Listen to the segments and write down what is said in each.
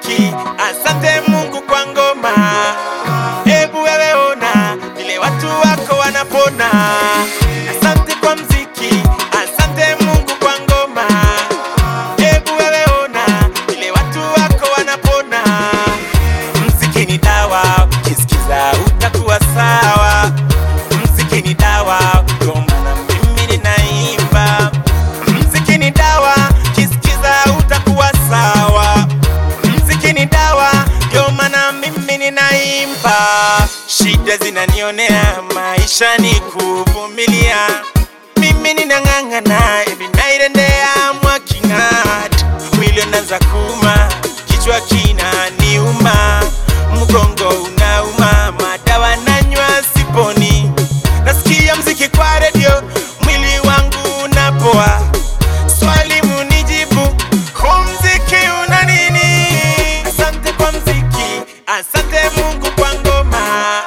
mziki, asante Mungu kwa ngoma. Hebu wewe ona vile watu wako wanapona. Asante kwa mziki, asante Mungu kwa ngoma. Hebu wewe ona vile watu wako wanapona. Mziki ni dawa, ukisikiza utakuwa sawa. Mziki ni dawa, ndio maana mimi ninaimba. Mziki ni dawa, ukisikiza utakuwa sawa. Mziki ni dawa, ndio maana mimi ninaimba. Shida zinanionea, maisha ni kuvumilia. Mimi ninang'ang'ana, every night and day I'm working hard. Mwili unaanza kuuma, kichwa kinaniuma, mgongo unauma, madawa nanywa siponi. Nasikia mziki kwa redio, mwili wangu unapoa. Swali munijibu, huu mziki una nini? Asante kwa mziki, asante Mungu kwa ngoma.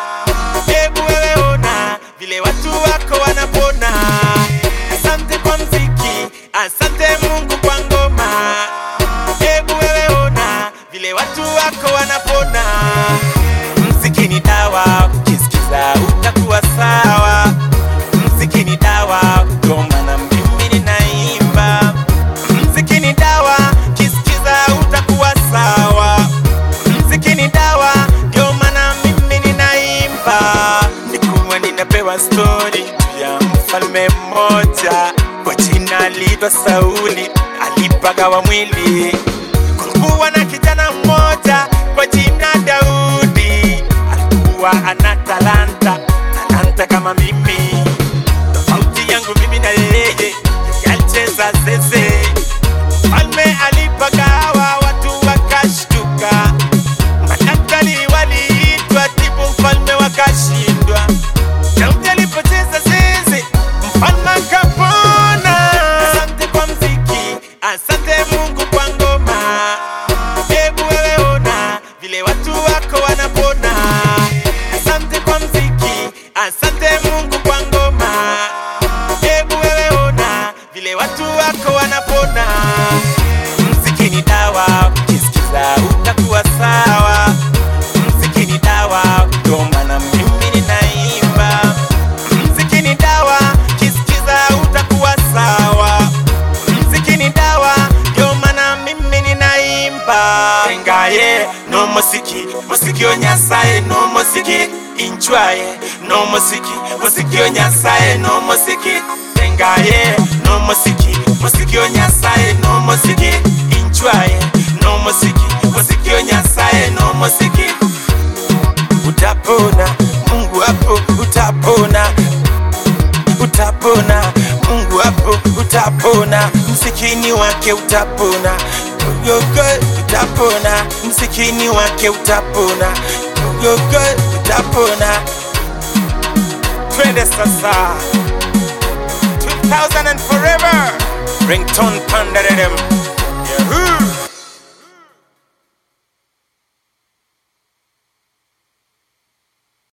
Hebu wewe ona vile watu wako wanapona. Asante kwa mziki, asante Mungu kwa ngoma. Hebu wewe ona vile watu wako wanapona. Mziki ni dawa, ukisikiza utakuwa sawa. Mziki ni dawa, ndio maana mimi ninaimba. Mziki ni dawa, ukisikiza utakuwa sawa. Mziki ni dawa, ndio maana mimi ninaimba. Nikuwa ninapewa stori ya mfalme mmoja kwa jina aliitwa Sauli, alipagawa mwili. Kulikuwa na kijana mmoja kwa jina Daudi, alikuwa ana talanta, talanta kama mimi. Tofauti yangu mimi na yeye, yalicheza zeze. Mfalme alipagawa, watu wakashtuka. Madaktari waliitwa tibu mfalme wakashindwa. Daudi alipocheza zeze, mfalme akapona. Asante kwa mziki, asante Mungu kwa ngoma. Hebu wewe ona vile watu wako wanapona. Asante kwa mziki, asante Mungu kwa ngoma. Hebu wewe ona vile watu wako wanapona. Mziki ni dawa, ukisikiza utakuwa sawa. Mziki ni dawa, ndio maana mimi ninaimba. Mziki ni dawa, ukisikiza utakuwa sawa. Mziki ni dawa, ndio maana mimi ninaimba. Engaye no musiki, musiki onyasaye no musiki inchwaye no musiki, musiki onyasaye no musiki. Engaye no musiki, musiki onyasaye no musiki inchwaye no musiki, musiki onyasaye no musiki. Utapona, Mungu hapo utapona utapona Mungu hapo utapona, msikini wake utapona Yogo utapona, msikini wake utapona Yogo utapona. Twende sasa 2000 and forever Ringtone Pandarem